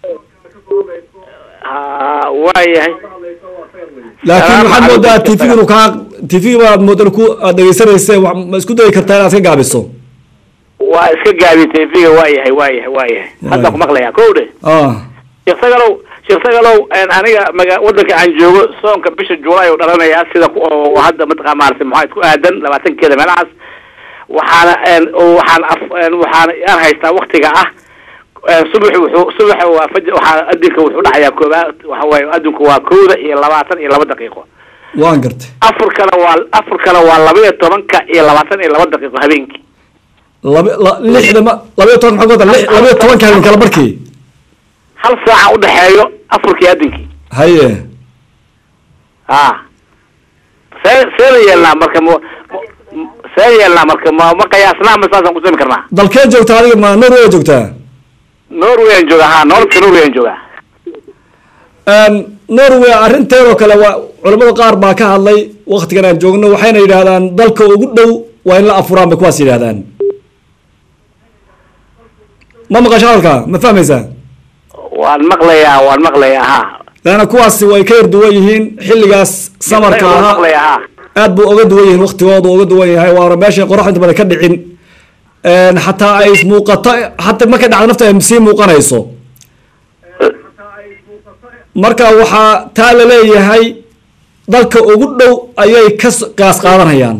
ha waayahay laakiin Salaamu waxaad moodaa calaykum, tv inuu kaa tv baad moodaa ku aad dhegeysanaysa wax- ma isku dayi kartaa inaad ka gaabiso waa iska gaabi tv-ga waayahay waayahay waayahay hadda ku maqlayaa kow dhe ah sheekh sagalow sheekh sagalow een, aniga maga wadanka aan joogo soonka bisha juulaay oo dhalanayaa sida ku oo hadda mataqaa maaragtay maxaa isku aadan labaatankeeda meelahaas waxaana een, oo waxaan af een, waxaana aan haystaa waktiga ah een, subaxi wuxuu subaxa waa faj waxaa adinka wuxuu dhacayaa koobaad waxa waaye adinku waa kowda iyo labaatan iyo laba daqiiqo waan gartay afurkana waa afurkana waa laba iyo tobanka iyo labaatan iyo laba daqiiqo habeenkii laba la- lixda ma labaiyo toban maxaa ku wada lix- labaiyo tobanka habeen kala barkii hal saaca udhexeeyo afurkii adinkii haye ha see seena yeelnaa marka m see yeelnaa marka ma ma qiyaasnaa ma saasaan kusami karnaa dalkee joogtaa adiga ma norway joogtaa norway aan joogaa ha nololka norway aan joogaa Een, norway arrinteedoo kale waa culamada qaar baa ka hadlay waktigan aan joogno waxayna yidhaahdaan dalka ugu dhow waa in la afuraan bay kuwaas yidhahdaan ma maqasho hadalka ma fahmaysaa waan maqlayaa waan maqlayaa ha laana kuwaasi way ka yar duwan yihiin xilligaas samarka waan ahaa maqlayaa ha aad buu uga duwan yihiin waktigoodu uga duwan yahay waana meeshay qorax inta badan ka dhicin Een, xataa ay muuqato xataa markay dhacdo nafta ay sii muuqanayso marka waxaa taa la leeyahay dalka ugu dhow ayay ka s- gaas qaadanayaan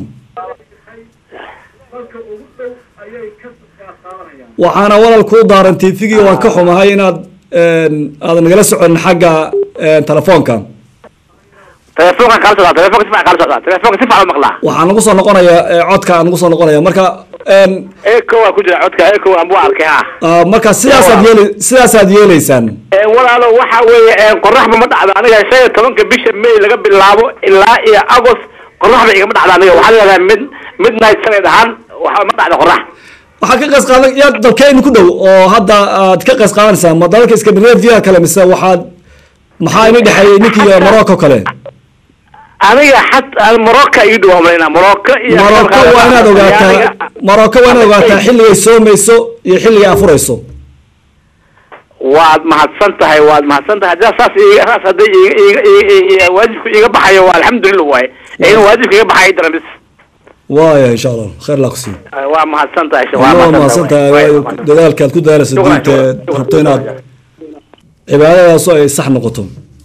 waxaana walal kuu daaran tifigii waan ka xumahay inaad aadan nagala soconin xagga telefoonka telefoonka kala socdaa telefoonka si fiican kala socdaa telefoonka si fiican u maqlaa waxaa nagu soo noqonaya codka aan nagu soo noqonaya marka eco waa ku jira codka eco aan bu arkay ha ah, marka sidaasaad yeeli sidaasaad yeeleysaan Ee, walaalo waxa weeye ee, qoraxba ma dhacdo aniga shan iyo tobanka bisha may laga bilaabo ilaa iyo agost qoraxba igama dhacdo aniga waxaa leedahay mid midnight sanad ahaan waxa ma dhacdo qorax waxaa ka qays qaadan yaa dalkeenu ku dhow oo hadda aad ka qays qaadanaysaa ma dalalka scandinavia kale mise waxaad maxaa ini dhexeeyey ninkii morocco kale aniga xat morocco ii dhow malayna morocco iyo morocco waa inaad ogaataa morocco waa inaad ogaataa xilligay soomayso iyo xilligay afurayso waad mahadsan tahay waad mahadsan tahay haddaa saas iiga saas hadday iiga iiga iiga iiga waajibku iiga baxayo waa alxamdulillah waaye ee in waajibka iga baxayo daran bis waaya insha allah khayr laa ku siiyo waa mahadsan tahay waa mahadsan tahay waayo dadaalka aad ku dadaalayso diinta eed rabto inaad cibaadadaasu ay sax noqoto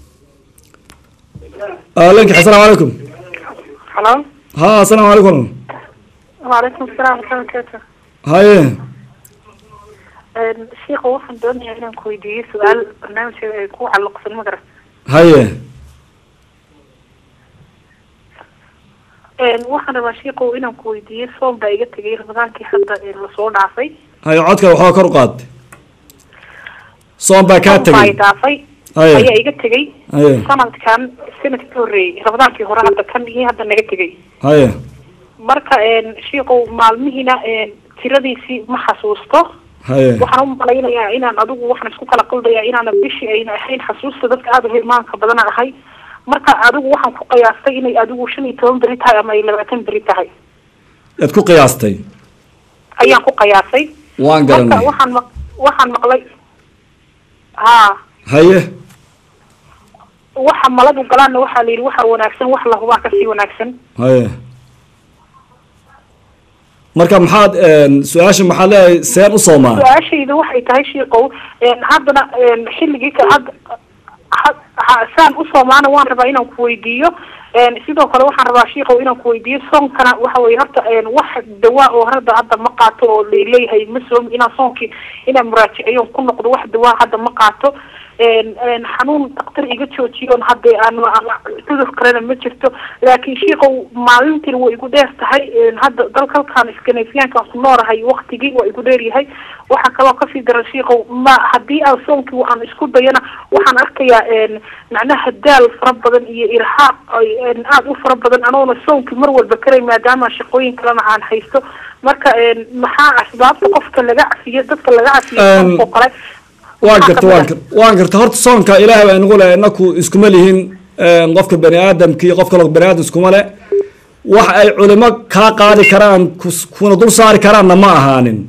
alanki asalaamu calaykum halo ha asalaamu calaykum waalaikum asalaam warahmatullaahi haye sheikha waxaan doonayaa inaan ku weydiiyo su-aal barnaamijka ay ku calluqsan ma garan haye waxaan rabaa sheikhu inaan ku weydiiyo soom baa iga tegay ramadaankii hadda ee lasoo dhaafay haye codka waxaa kor u qaad soon baa kaa Soom baa i tegey dhaafay Haye. ayaa iga tegay Haye. sanadkan sanadkii ka horreeyey ramadaankii hore hadda kan iyo hadda naga tegay haye marka sheikhu maalmihiina tiradiisii ma xasuusto haye waxaan u malaynayaa inaan adigu waxaan isku kala qaldayaa inaana bishii ayna ahayn xasuusta dadka aada u hilmaanka badana ahay marka adigu waxaan ku qiyaastay inay adigu shan iyo toban beri tahay ama ay labaatan beri tahay aad ku qiyaastay ayaan ku qiyaasay waan marka garanay waxaan maq waxaan maqlay ha haye waxa maladu galaanna waxaa la yidhi waxa wanaagsan wax lahubaa kasii wanaagsan haye marka maxaad su-aasha maxaad leedahay seen u soomaa su-aashayda waxay tahay shiikow haddana xilligii ka had ha- ha- saan u soomaana waan rabaa inaan ku weydiiyo sidoo kale waxaan rabaa shiikow inaan ku weydiiyo soonkana waxa weye horta wax dawaa oo hadda hadda ma qaato oo laleeyahay ma soomi inaan soonkii inaan muraajiceeyo ku noqdo wax dawaa hadda ma qaato xanuun daktar iga joojiyoon hadde aan cudur kalena ma jirto laakiin shiikow maalintiin way igu dheer tahay hadda dalka halkaan scandinaviankaan ku noolahay waktigii waa igu dheer yahay waxaa kaloo kasii daran shiikow ma haddii aan soonkii aan isku dayana waxaan arkayaa macnaha daal fara badan iyo irhaaq aada u fara badan anoona soonkii mar walba karay maadaama shaqooyin kalena aan haysto marka maxaa asbaabta qofka laga cafiyo dadka laga cafiyo soonka oo kale waan Maxaa garta kamid waan ah? gar- waan garta horta soonka ilaahay baa inagu leh inaku iskuma lihin qofka bani aadamka iyo qof kaloo bani aadam iskuma le wax ay culimo kaa qaadi karaan kus- kuna dul saari karaanna ma ahaanin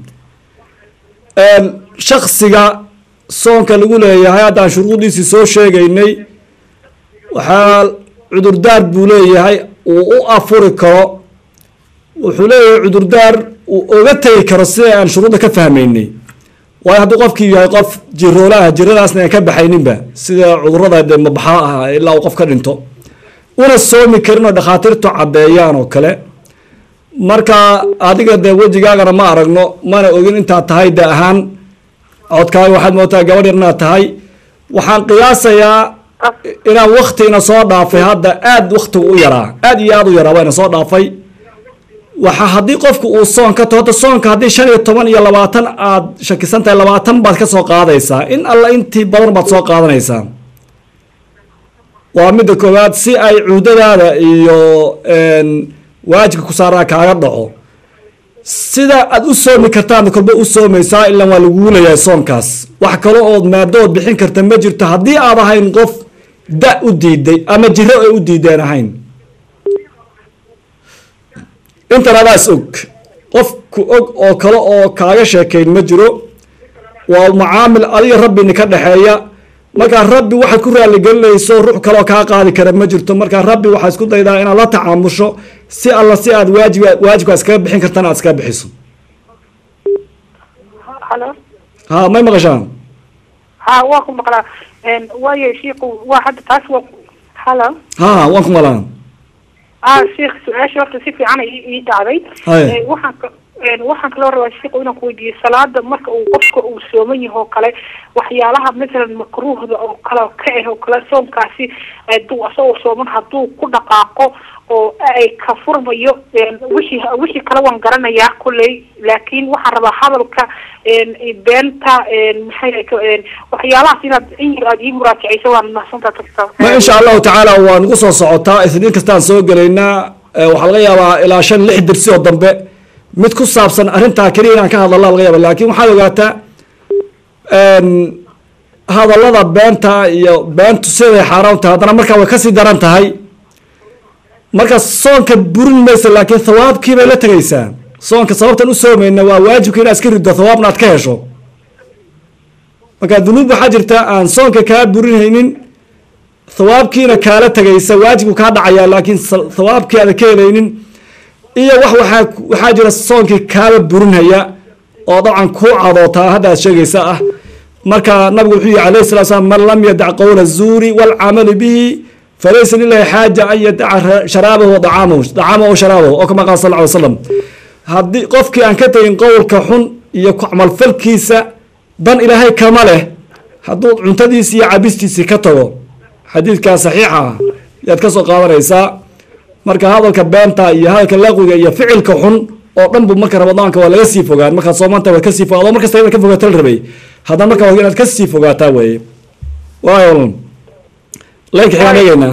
shaksiga soonka lagu leeyahay haddaan shuruudiisii soo sheegaynay waxaa cudurdaar buu leeyahay uu u afuri karo wuxuu leeyahay cudurdaar uu oga tegi karo sida aan shuruudda ka fahmaynay waayo hadduu qofkii yahay qof jiroola ah jiradaasna aan ka baxayninba sida cudurada dee mabaxaa ah ilaa uu qof ka dhinto una soomi karin oo dhakhaatiirtu caddeeyaan oo kale marka adiga dee wejigaagana ma aragno mana ogin intaad tahay de ahaan codkaaga waxaad moodaa gabadh yar inaad tahay waxaan qiyaasayaa inaan waktiina soo dhaafay hadda aad waktigu u yaraa aad iyo aad u yaraa waana soo dhaafay waxa haddii qofku uu soon ka taho soonka haddii shan iyo toban iyo labaatan aad shakisan tahay labaatan baad ka soo qaadaysaa in alla intii badan baad soo qaadanaysaa waa midda koowaad si ay cuhdadaada iyo waajibka ku saaraa kaaga dhaco sida aad u soomi kartaan kolba u soomaysaa ilan waa lagugu leeyahay soonkaas wax kale ood maadood bixin karta ma jirto haddii aad ahayn qof da u diiday ama jiro ay u diideen ahayn intan adaas og qofku og oo kale oo kaaga sheekayn ma jiro waa mucaamil adiga rabbini ka dhexeeya markaa rabbi waxaad ku raaligelinayso ruux kaleoo kaa qaadi kara ma jirto markaa rabbi waxaad isku daydaa inaad la tacaamusho si alla si aad waajib waajibkaa iskaga bixin kartana aad iskaga bixiso halo ha may maqashaan ha waa ku maqlaa waayo shiiku waa hadda taas waa halo ha waan ku malaan ah sheikh su-aasha horta si fiican ii ii dhacday Haye. Eh, waxaan ka waxaan kaloo rabaa sheekh inaan ku weydiiyey salaada marka uu qofka uu sooman yaho kale waxyaalaha masalan makruuhda oo kale ka ah oo kale soomkaasi haduu asagoo sooman hadduu ku dhaqaaqo oo ay ka furmayo wixii wixii kale waan garanayaa kulley laakiin waxaan rabaa hadalka beenta maxay waxyaalahaas inaad in aad ii muraajacayso waan mahadsantaa ma insha allahu tacaala waa nagu soo socotaa isniin kastaan soo gelaynaa waxaa laga yaabaa ilaa shan lix dirsi oo dambe mid ku saabsan arrintaa keliya inaan ka hadalla laga yaaba lakin waxaad ogaataa hadallada beenta iyo beentu siday xaaraan tahay haddana markaa way kasii daran tahay marka soonka burin maysa laakiin thawaabkii bay la tegaysaa soonka sababtan u soomayna waa waajibka inaad iska riddo thawaabna aad ka hesho marka dunuub waxaa jirta aan soonka kaa burinhaynin thawaabkiina kaala tegaysa waajibku kaa dhacaya laakiin thawaabkii aada ka helaynin iyo wax waaa waxaa jira soonkii kaaba burinhaya oo dabcan kuu cadootaa hadda aad sheegaysa ah marka nabigu wuxuu yihi alayh sala slam man lam yadac qowla zuuri waalcamalu bihi falaysa lilahi xaaja an yadaca sharaabahu waamahu dacaamahu sharaabahu oo kama qaala sal ly slam haddii qofkii aan ka tegin qowlka xun iyo camalfalkiisa dan ilaahay kama leh hadduu cuntadiisi iyo cabistiisii ka tago xadiidkaa saxiixa ah yaad ka soo qaadanaysaa marka hadalka beenta iyo hadalka laqwiga iyo ficilka xun oo dhan bu marka ramadaanka waa laga sii fogaan markaad soomanta waad kasii foga adoo markasta inaad ka fogaata la rabay haddana marka waa inaad kasii fogaataa weye waayo laynka xigaan eegeynaa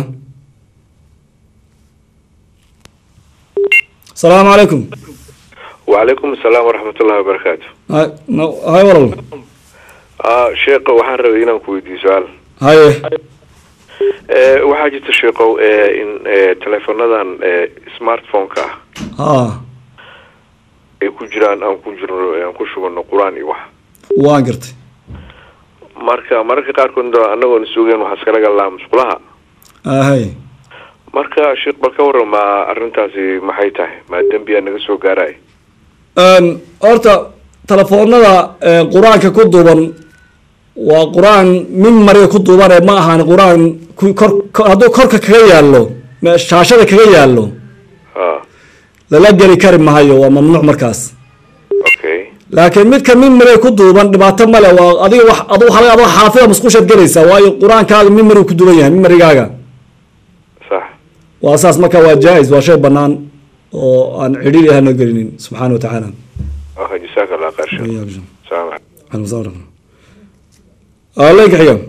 asalaamu calaykum wacalaykum asalaam waraxmat ullahi wabarakaatu hay walal sheekh waxaan rabay inaan ku weydiiyo su-aal haye waxaa jirta sheekow in teleefonadan smartphone-ka ah ha ay ku jiraan aan ku jirno aan ku shubano qur-aan iyo wax waan gartay marka mararka qaarkood anagoona sugeen waxaa iskala galnaa musqulaha hay marka sheekh bal ka warama arrintaasi maxay tahay maa dembiyaa naga soo gaaraya horta telefoonada qur-aanka ku duuban waa qur-aan mimariga ku duubane ma ahaan qur-aan kor hadduu korka kaga yaallo shaashada kaga yaallo ha lala geli kari mahayo waa mamnuuc markaas okay laakiin midka mimariga ku duuban dhibaato male waa adiga wax adu waxa adoo xaafida musqushaad gelaysaa waayo qur-aankaaga mimarigu ku duuban yahay mimarigaaga sax waa saas marka waa jaa-is waa shay banaan oo aan cidhiiri ahaan loo gelinin subxaana wa tacaala okay jasaaka allah khayr sheekh salaam calaykum leynka xiga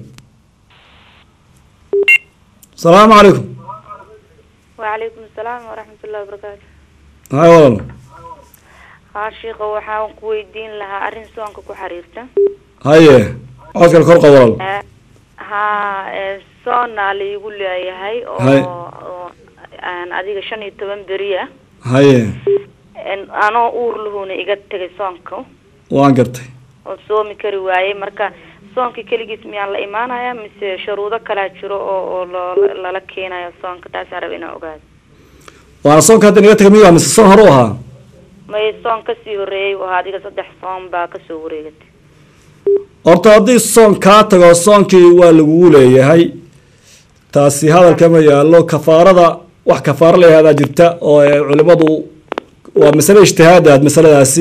asalaamu calaykum وعليكم السلام ورحمة الله وبركاته hay walal haa sheekha waxaan ku weydiin lahaa arrin soonka ku xiriirta haye codkale kor qab walal Eh, haa eh, soonnaa laigu leeyahay oo Hay. oo aan adiga shan iyo toban beri ah haye En- anoo uur lahuuna iga tegay soonka waan gartay oo soomi kari waayey marka soonka keligiis miyaan la imaanaya mise shuruudo kalaa jiro oo oo loo- lala keenayo soonka taasaan raba inaan ogaado waana soonka hadda naga tegay miyaa mise soon hore u ahaa may soon kasii horeeyey oo adiga saddex soon baa kasoo wareegatay horta haddii soon kaa tago soonkii waa lagugu leeyahay taasi hadalkama yaallo kafaarada wax kafaaro la yihahdaa jirta oo ay culimadu waa masale ijtihaadaad masaladaasi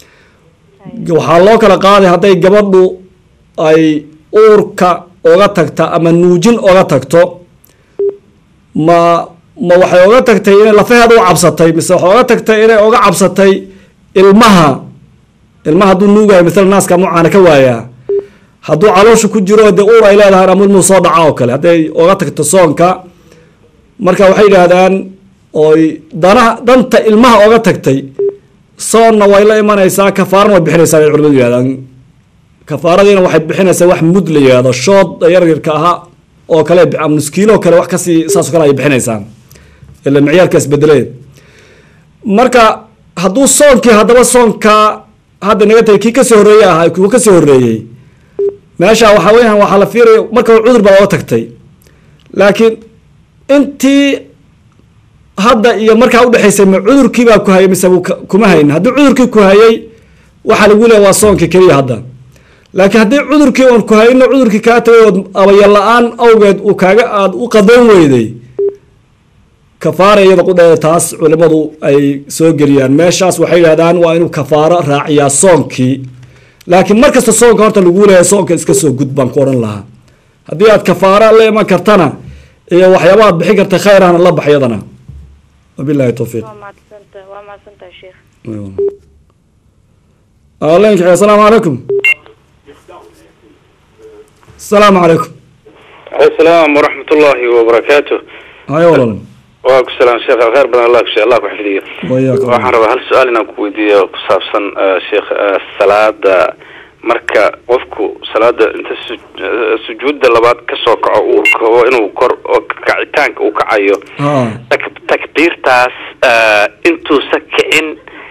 waxaa loo kala qaaday hadday gabadhu ay uurka oga tagta ama nuujin oga tagto ma ma waxay oga tagtay inay lafaheeda u cabsatay mise waxay oga tagtay inay oga cabsatay ilmaha ilmaha hadduu nuugayo misala naaska mucaana ka waayaa hadduu caloosha ku jiro dee uur ay leedahay ama ilmuhu soo dhaca oo kale hadday oga tagto soonka marka waxay yidhaahdaan oy danaha danta ilmaha oga tagtay soonna way la imanaysaa kafaarana way bixinaysaa bay culimadu yidhahdaan kafaaradiina waxay bixinaysaa wax mud la yihahdo shood yaryarka ahaa oo kale ama nuskiilo kale wax kasii saasoo kale ay bixinaysaa ila micyaarka isbedelee marka hadduu soonkii haddaba soonka hadda naga tagay kii kasii horreeyey ahaa kuwa kasii horreeyey meesha waxaa weeyaan waxaa la fiiraya marka cudur baa oga tagtay laakiin intii hadda iyo markaa udhexaysay ma cudurkii baa ku hayay mise wuu ka- kuma hayn haddii cudurkii ku hayay waxaa lagu leeya waa soonka keliya hadda laakiin haddii cudurkii oon ku hayno cudurkii kaa tagay ood abaya la-aan awgeed uu kaaga aada u qadan weyday kafaara iyada qudheeda taas culimmadu ay soo geliyaan meeshaas waxay yidhahdaan waa inuu kafaaro raaciyaa soonkii laakiin mar kasta soonka horta lagu leeyahay soonka iska soo gud baan ku odhan lahaa haddii aad kafaaro la iman kartana iyo waxyaabaad bixin karta khayrahna la bax iyadana wabillahi towfiiq waa mahadsantahay waa mahadsantahay sheekh leenka asalaamu calaykum asalaamu calaykum السلام ورحمة الله وبركاته hayo walaal وعليكم السلام شيخ خير بدن الله كشي الله كحفظيه wayaak waxaan rabaa hal su-aal inaan ku weydiiyo ku saabsan eh, sheekh eh, salaada marka qofku salaada inta su- eh, sujuudda labaad kasoo kaco uu kabo inuu kor oo kacitaanka uu kacayo ha tak- takbiirtaas eh, intuusa kicin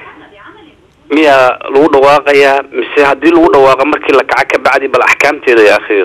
miyaa lagu dhawaaqayaa mise haddii lagu dhawaaqo markii la kaco kabacdi bal axkaamteeda ya akhiyo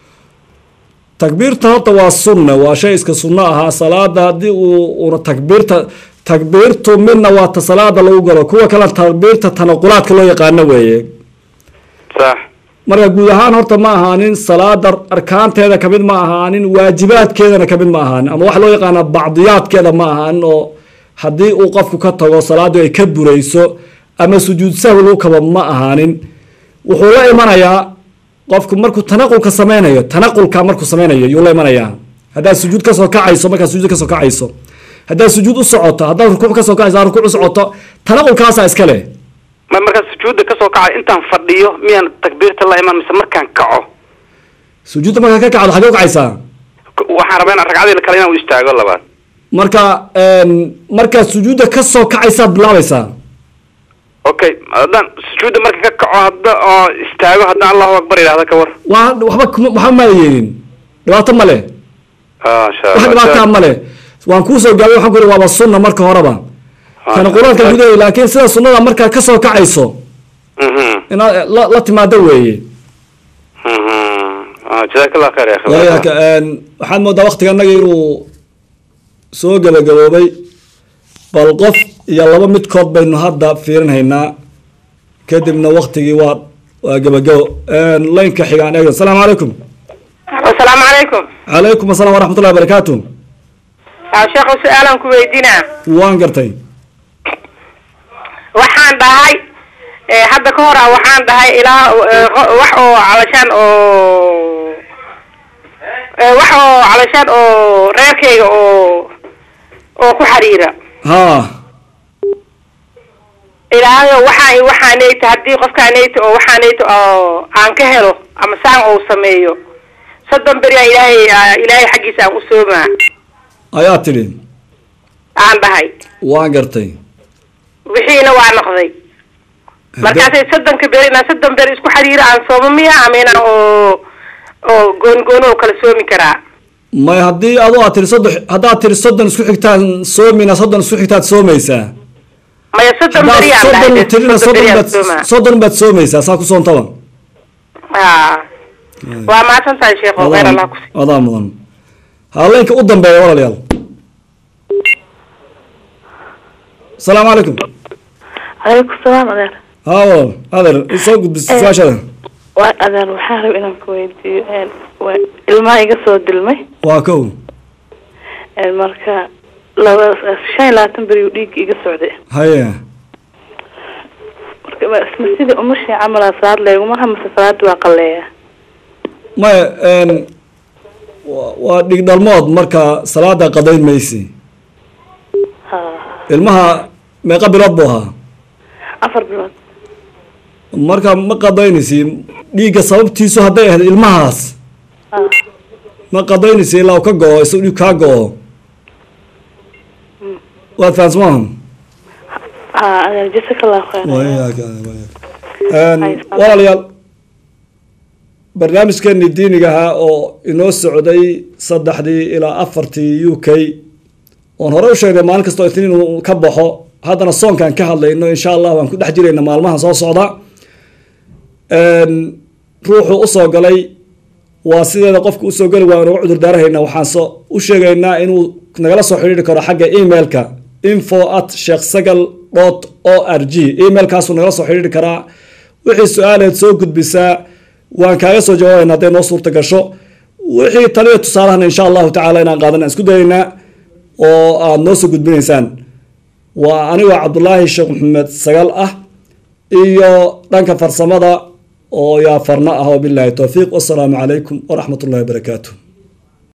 takbiirta horta waa sunna waa shay iska sunno ahaa salaada haddii uu una takbiirta takbiirtu midna waa ta salaada lagu galo kuwa kale takbiirta tanaqulaadka loo yaqaano weeye sax marka guud ahaan horta ma ahaanin salaada arkaanteeda kamid ma ahaanin waajibaadkeedana kamid ma ahaanin ama waxa loo yaqaana bacdiyaadkeeda ma ahaanin oo haddii uu qofku ka tago salaadu ay ka burayso ama sujuud sahwi lagu kabo ma ahaanin wuxuu la imanayaa qofku markuu tanaqulka sameynayo tanaqulka markuu sameynayo yuu la imanayaa haddaad sujuud kasoo kacayso markaad sujuud kasoo kacayso haddaad sujuud u socoto haddaad rukuuc kasoo kacayso aad rukuuc u socoto tanaqulkaasaa iska leh ma markaa sujuudda kasoo kacay intaan fadhiyo miyaan takbiirta la iman mise markaan kaco sujuudda markaad ka kacdo xagee u kacaysaa K- waxaan rabaa in ragcadii kale inaan u istaago labaad marka markaad sujuudda kasoo kacaysaad bilaabaysaa okay haddaan sujuudda marka ka kaco hadda oo istaago haddaan allahu akbar idhahda ka war waa waxba kuma waxba maada yeelin dhibaato ma leh ah insha wax dhibaataa ma leh waan kuusoo gaabay waxaan ku ihi waaba sunna marka horeba kana quraanka gudaheeda laakiin sida sunnada markaad kasoo kacayso mhm inaad la, la timaado weeye mhm ah jazaak allah khair ya akhi wayaaka waxaad moodaa waktiga annaga inuu soo gabagaboobay bal qof iyo laba midkood baynu hadda fiirinhaynaa kadibna waktigii waa waa gabagabo laynka xigaan eegno asalaamu calaykum asalaamu calaykum calaykum asalaam waraxmatullahi wabarakaatu aa sheekhu su-aalaan ku weydiinaa waan gartay waxaan dhahay eh, hadda ka hor ah waxaan dhahay ilaa eh, qo- wax oo calashaan oo eh, wax oo calashaan oo reerkayga oo oo ku xiriira haa ilaahayo waxaan waxaanayta haddii qofkaanayta oo waxaanayta oo aan ka helo ama saan uu sameeyo soddon beri aa ilaahay aa ilaahay xaggiisa aan u soomaa ayaa tidhi aan dhahay waan gartay wixiina waa noqday markaasay soddonka beri inaan soddon beri isku xiriira aan soomo miya ama inaan oo oo goon gooni oo kala soomi karaa may haddii adu aad tiri soddon haddaad tiri soddon isku xigtaan soomina soddon isku xigtaad soomaysaa maya soddon haddaad beri aan soddon dhahay tirina soddon soddon beri aan baad soomaa soddon baad soomaysaa saa ku soontaba ha waa mahadsan tahay sheekho khayr allah ku sii adaa mudan haweenka u dambeeya walaalayaal asalaamu calaykum calaykum salaam adeer hawo adeer soo gudbis Eh. su-aashada waa adeer waxaan raba inaan ku weydiiyo een, waa ilmaha iga soo dilmay waa kow een, marka laba shan iyo labaatan beri uu dhiigga iga socday haye marka ma isma sidii umashii camala salaad leeguma mase salaada waa qaleeya maya n wa- waa dhig dhalmood marka salaada qadayn maysi ha ilmaha meeqa bilood buu ahaa afar bilood marka ma qadaynaysi dhiigga sababtiisu hadday ahayd ilmahaas ha ma qadaynaysi ilaa uu ka go-o isagoo dhiig kaa go-o waad fahansamaha ha adeer jasaka allahu khayr walaalayaal barnaamijkeeni diiniga ahaa oo inoo socday saddexdii ilaa afartii u k oon hore u sheegnay maalin kastoo itniin uu ka baxo haddana soonkaan ka hadlayno insha allah waan ku dhex jirayna maalmaha soo socda ruuxu usoo galay waa sideeda qofka usoo gali waa inuga cudur daarahayna waxaan soo u sheegaynaa inuu nagala soo xidhiiri karo xagga emailka info at sheekh sagal dot o r g emailkaasuu nagala soo xidhiiri karaa wixii su-aaleed soo gudbisaa waan kaaga soo jawaabayna hadday noo suurta gasho wixii taliya tusaalahana insha allahu tacaala inaan qaadan aan isku dayaynaa oo aada noo soo gudbinaysaan waa anigoo cabdulaahi sheekh maxamed sagaal ah iyo dhanka farsamada oo yaa farno ah wabilaahi towfiiq wasalaamu calaykum waraxmat ullahi wabarakaatu